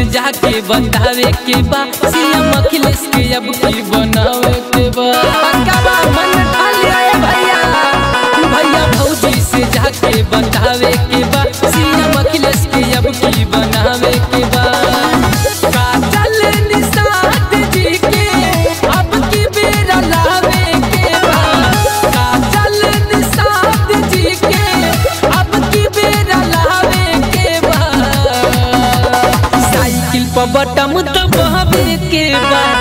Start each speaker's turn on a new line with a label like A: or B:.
A: जाके बतावे के बा सीएम अखिलेश के अब की बनावे के बा पक्का मन ठाले आए भैया भैया भौजी से जाके बतावे के बा सीएम अखिलेश के अब की बनावे के बा काजल निषाद जी के अब की बेरा लावे के बा काजल निषाद जी के अब की बेरा लावे के बा साइकिल पर बटम दबावे के बा